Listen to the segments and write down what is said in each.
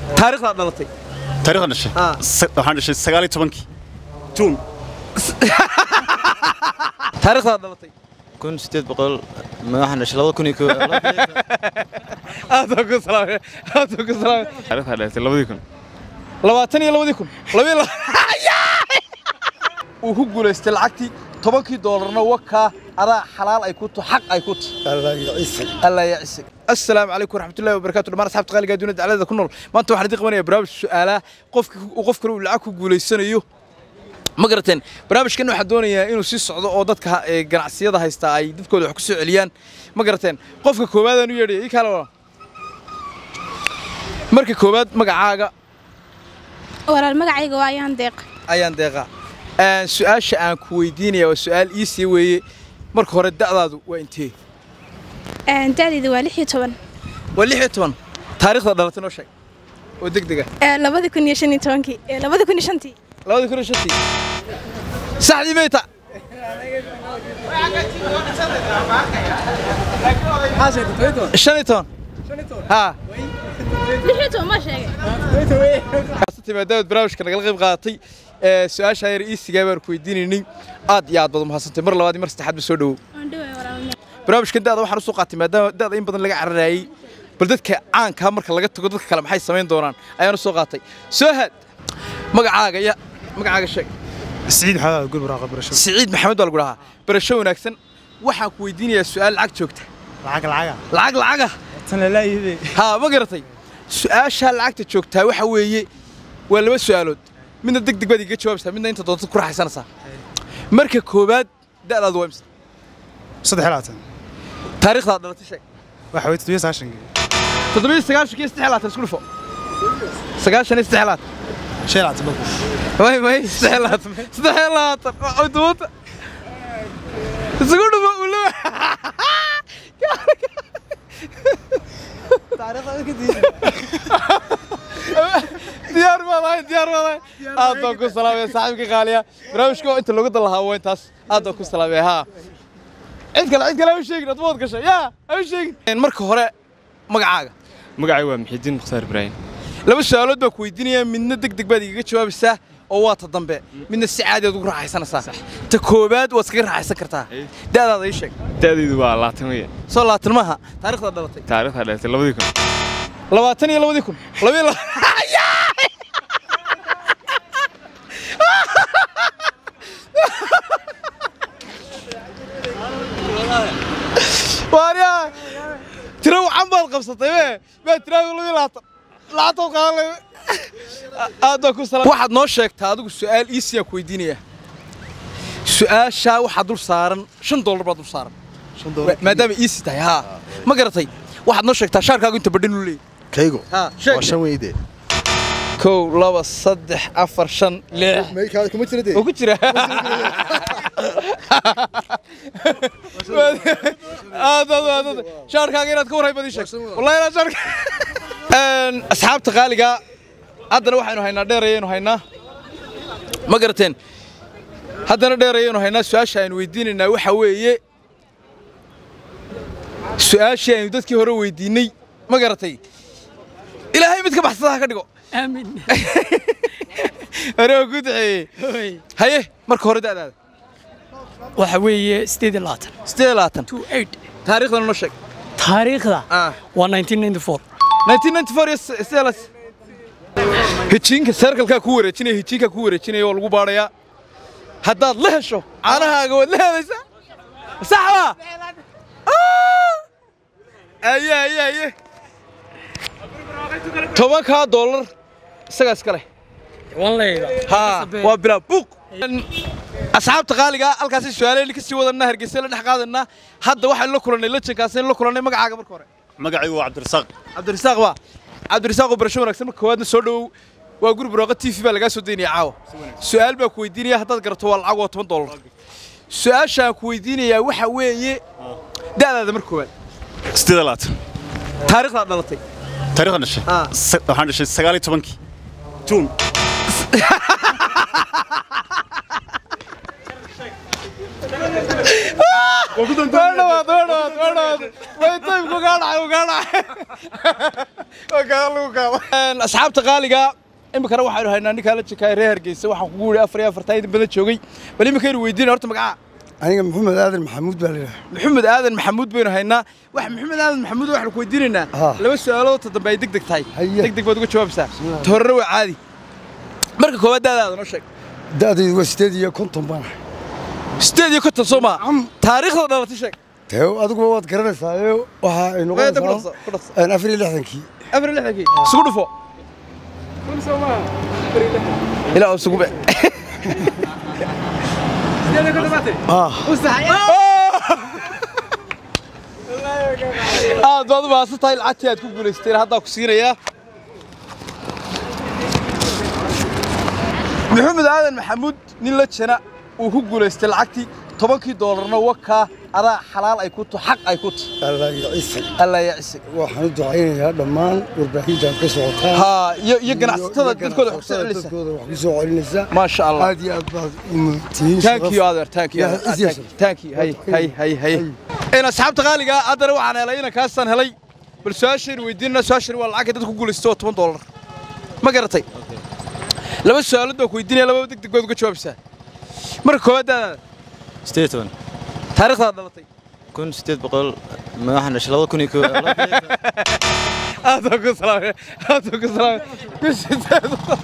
taariikhdaad dhalatay taariikhda dhashay Ah. Sa- waxaan dhashay sagaal iyo tobankii juun taariikhdaad dhalatay kun sideed boqol waxaan dhashay labada kun iyo koo aad baan ku salaamay aad baan ku salaamay taariikhda dhalatay labadii kun labaatan iyo labadii kun labiyo la uu ku guulaystay lacagtii tobankii doolarna wakaa adaa xalaal ay ku tu xaq ay ku tu allah ya cisig assalaamu calaykum waraxmatullahi wabarakaatu dhammaan asxaabta qaaliga adduunya dacalada ku nool maanta waxaan idin qabanayaa barnaamij su'aalaha qofka uu qof kale uu lacag ku guulaysanayo ma garateen barnaamijkan waxaa doonayaa inuu sii socdo oo dadka ee, ganacsiyada haysta ay dadkooda wax ku soo celiyaan ma garateen qofka koowaadaan u yeedhaya ii kale walaal marka koowaad magacaaga walaal magacayga waa ayaan deeq ayaan deeqa Een, su-aasha aan ku weydiinaya waa su-aal iisii weeye marka hore da'daadu waa intee Een, da'dayda waa lix iyo toban waa lix iyo toban taariikhda dhalatay noo sheeg oo deg dega Ee, labadi kun iyo shan iyo tobankii ee, labadi kun iyo shantii labadii kun iyo shantii saxdii bay ta shan iyo toban haa lix iyo toban ma sheegay maadaamaad barnaamijka nagala qayb qaadatay ee, su-aasha yar iisigaa baan ku weydiinaynay aad iyo aad baad umahadsantahay mar labaad iyo mar saddexaad ba soo dhowow waan dhaway walaal barnaamijkan da'da waxaan u soo qaatay maadaama da'da in badan laga cararayay bal dadka caankaa marka laga tago dadka kale maxay samayn doonaan ayaan u soo qaatay soo haad magacaaga ya magacaaga sheeg سعيد حلال قول براقة برشو siciid maxamed baa lagu dhahaa barasho wanaagsan waxaan ku weydiinayaa su'aal lacag joogta العقل العقل lacag lacaga تنا لا يهدي haa ma garatay su-aashaa lacagta joogtaa waxa weeye waa laba su'aalood midna deg deg baad iga jawaabaysaa midna inta doonta ku raaxaysanaysaa marka koowaad da'daadu waa imsa صدح حلاتن taariikhdaad dhalatay sheeg واحد ويتو يساشن toddobiyo sagaashankii saddex laatan isku dhufo sagaashan iyo saddex laatan شيء لا تبقى may may saddex laatan saddex laatan oo duubta isugu dhufo uu lewa diyaar baad ahay diyaar baad ahay aad baan ku salaamaya saaxiibka qaaliya barnaamijka oo inta looga dalahaa waa intaas aad baan ku salaamaya haa cid kale cid kale ha u sheegin admood gashay yaa ha u sheegin marka hore magacaaga magacay waa muxidiin mukhtaar ibraahim laba su'aalood baan ku weydiinayaa midna deg deg baad igaga jawaabaysaa oo waa ta dambe midna si caadi aad ugu raaxaysanaysaa ta koowaad waad iskaga raaxaysan kartaa da'daada ii sheeg da'daydu waa labaatan weeye soo labaatan maaha taariikhdaad dhalatay taariikhda dhalatay labadii kun labaatan iyo labadii kun labiyo la waaryaa tiro wacan baad qabsatay be baa tiraadu labiyo labaatan labaatan qaadan leh aad baan ku salaam waxaad noo sheegtaa adigu su'aal iisiyaan ku weydiinayaa su'aashaa waxaa dul saaran shan dollar baa dul saaran maadaama iisi tahay haa ma garatay waxaad noo sheegtaa shaarkaagu inta badhin u leeyahy kaygo ها شيء waa shan weyde كو لبا صدح أفر شن لح maykaada kuma jira dee وكتير هذا هذا شارك هاجي تكون هاي بدي شك والله أنا شارك أصحاب تقالقة هذا واحد إنه هينا ديرين وهينا ما قرتين هذا ديرين وهينا سؤال شاين ويدين إنه وحوي سؤال شاين ودتك هرو ويديني ما قرتي إلهي متك بحثها كدقو آمين hore waa ku duceeyey haye marka hore da'daada waxa weeye sideed iyo labaatan siddeed iyo labaatan two eight taariikhdana noo sheeg taariikhda ah waa nineteen ninety four 1994 iyo siddeed las hijiinka sarkalkaa ku wareejinaya hijiinkaa ku wareejinaya oo lagu baadhayaa haddaad la hesho caanahaaga waad la helaysaa sax baa aye aye aye tobankaa dollar isagaa iska leh ها وبلا بوق asxaabta qaaliga halkaasi su'aaleyn ka sii wadanna hargeysa la dhex qaadana hadda waxaan la kulanay la jinkaaseen la kulanay magacaaga marka hore magacaygu waa cabdirasaaq cabdirasaaq waa cabdirasaaq oo barasho wanaagsan marka koowaadna soo dhowow waa guri barooqa t v baa lagaa soo daynaya caawa su'aal baa ku weydiinaya haddaad garato waa lacag oo toban dollar su'aashaan ku weydiinayaa waxa weeye da'daada marka koowaad siddeed iyo labaatan taariikhdaad dhalatay taariikhda dhashay Ah. Sa- waxaan dhashay sagaal iyo tobankii juun waa dhawaad waa dhawaad waa dhawaad way taybku kaa dhacay uu kaa dhacay asxaabta qaaliga iminkana waxaanu haynaa ninkaa la jekaay reer hargeysa waxaan kugu yidhi afar iyo afartaa idin badan joogay bal iminkaynu weydiina horta magacaa aniga maxamed aadan maxamuud baa layidhaha maxamed aadan maxamuud baynu haynaa wax maxamed aadan maxamuud waxaanu ku weydiinaynaa Ah. laba su'aalood ta dambe ay deg deg tahay Haye. deg deg baad uga jawaabaysaa ta horena waa caadi marka koowaad daadaada noo sheeg da'daydu waa sideed iyo konton baan ahay sideed iyo konton soo maa taariikhda dhalatay sheeg tee adiguba waad garanaysaa ee waxa ay Wayda ku dhaqso, noqonaysaa ku dhaqso. een, afar iyo lixdankii afar iyo lixdankii isugu dhufo ilaa isugu be ah aad baad u mahadsan tahay lacagtii aad ku guulaysteen haddaa ku siinayaa maxamed aadan maxamuud nin la jana uu ku guulaystay lacagtii tobankii doolarna wakaa adaa xalaal ay ku tu xaq ay ku tu allah iyo ciise allah ya cisig waxaan u ducaynayaa dhammaan warbaahintaad ka socotaan haa iyo iyo ganacsatada iyo dadkooda wax ku soo ganacsatada celinaysa dadkooda wax ku soo celinaysa maasha allah aad iyo aad baad umatihiin thank you adeer thank you Yeah, adeer. is yes. thank you hay hay hay hay een asxaabta qaaliga ah, haddana waxaan helay inaan kaasaan helay bal su-aashaynu weydiinana su-aashani waa lacagka dadku ku guulaystay oo toban doolar ma garatay laba su-aalood baan ku weydiinaya laba deg deg baad uga jawaabaysaa marka koowaad daadaada sideed toban taariikhdaad dhalatay kun sideed boqol waxaan dhashay labada kun iyo koo aad baan ku salaamay aad baan ku salaamay ku sideed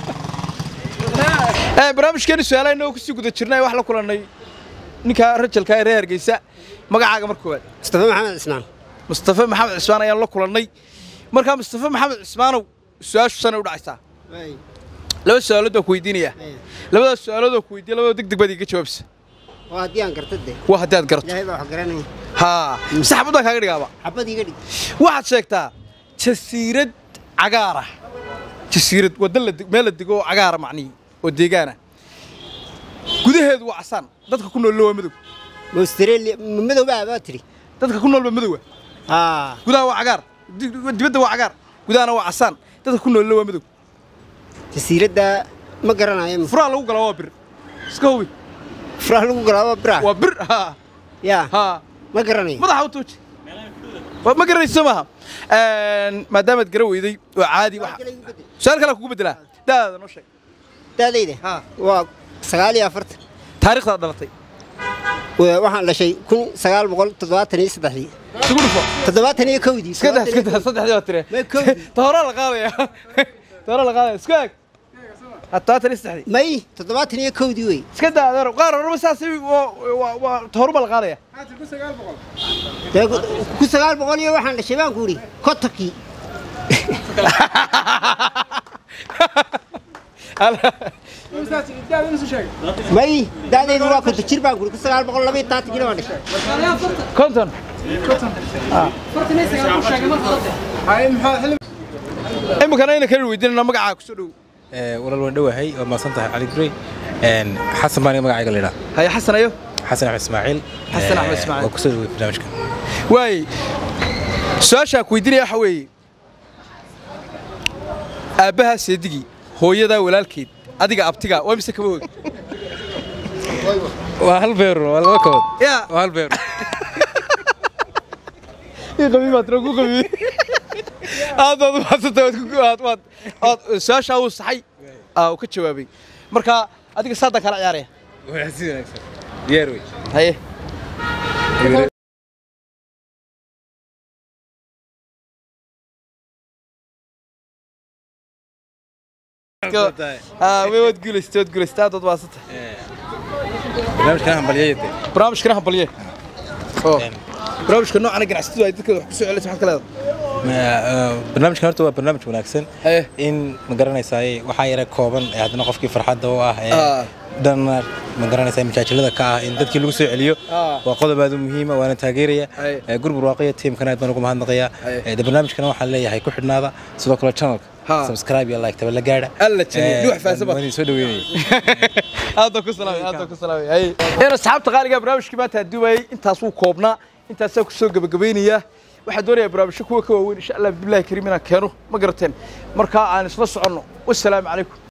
ee barnaamijkeeni su-aalaha inagoo kusii guda jirnay wax la kulannay ninka rajalka ee reer hargeysa magacaaga marka koowaad mustafa maxamed isnaan mustafa maxamed cismaan ayaan la kulannay markaa mustafa maxamed cismaanow su-aashu sanay u dhacaysaa laba su-aalood baan ku weydiinayaa labadaas su-aalood oo ku weydiiya labadoo deg deg baad iga jawaabsa waa haddii aan garta de waa haddii aad garato ilaahay baa wax garanaya haa mise xabadaan kaaga dhigaaba xabad iga dhig waxaad sheegtaa jasiirad cagaara jasiirad wadda la deg- meel la dego oo cagaara macnihii oo deegaana gudaheedu waa casaan dadka ku noolna waa madow ma australia ma madowbaa baa tiri dadka ku nool waa madowa haa gudaha waa cagaar di- dibadda waa cagaar gudahana waa casaan dadka ku noolna waa madow jasiiradda ma garanayo furaa lagu galaa waa bir iska hubi furaha lagu galaa waa bira waa bir haa yaa haa ma garanayo madaxa u tuuji Waa- ma garanayso maaha maadaamaad gara weyday waa caadi waxa su-aal kale kugu bedelaa daadaada noo sheeg daadayda haa waa sagaal iyo afartan taariikhdaad dhalatay Wa- waxaan dhashay kun sagaal boqol toddobaatan iyo saddexdii isugu dhufo toddobaatan iyo kowdii iska daa iska daa saddexdii baa tire Ma kowdii. ta horaa la qaadaya ta horaa la qaadaya isku eeg todobaatan iyo saddexdii may toddobaatan iyo kowdii wey iska daa adeero qaar horeba saas waa ta horuba la qaadaya Dee ku- kun sagaal boqol iyo waxaan dhashay baan ku idhi kotonkii may daadaydu waa konton jir baan ku idhi kun sagaal boqol laba iyo tobankiina waan dhashay konton iminkana ayna kala weydiinana magacaa kusoo dhow walaal waan dhowahay waa mahadsan tahay cali gurey xasan baan magacayga la idhaa haya xasan ayo xasan axmed ismaaciil Xasan Axmed Ismaaciil. waa kusoo dhowey barnaamijka waay su-aashaa ku weydiinaya waxa weeye aabbahaa seedigii hooyadaa walaalkeed adiga abtiga waa mise kaba hoog waa hal beer waa laba kabood yaa waa hal beer ii qabiib baad tira ku qabiib aad baad u mahadsantay waad ku aad waad aad su-aashaa uu saxay aa uu ka jawaabay marka adiga saadaan kala ciyaaraya waa si wanaagsan diyaar wey haye aa way waad guulaystay waad guulaystay aad baad mahadsantay barnaamijkan hambalyayade barnaamijkana hambalye oo barnaamijka noocan ganacsatadu ay dadkooda wax ku soo celinaysa maxaad ka leedahay barnaamijkan horta waa barnaamij wanaagsan haye in ma garanaysaay waxaa yara kooban ee haddana qofkii farxadda u ah ee Ah. dhanna ma garanaysaa majaajilada ka ah in dadkii lagu soo celiyo Ah. waa qodob aad u muhiima waana taageeraya Aye. Ee, gurgur waaqiya tiimkana aad baan ugu mahadnaqayaa Aye. Ee, de barnaamijkana waxaan leeyahay ku xidhnaada sidoo kale channelka Ha. subscribe iyo like taba la gaadha Alla janiyo, dhuux faahsan baad. waan idin soo dhaweynaya aad baan ku salaamay aad baan ku salaamay haye een asxaabta qaaliga barnaamijkii maanta aduubayay intaas wuu koobnaa intaasaa ku soo gabagabaynayaa waxaa doonayaa barnaamijyo kuwa ka waaweyn insha allah bilahi kariim inaan keeno ma garateen markaa aan isla soconno wasalaamu calaykum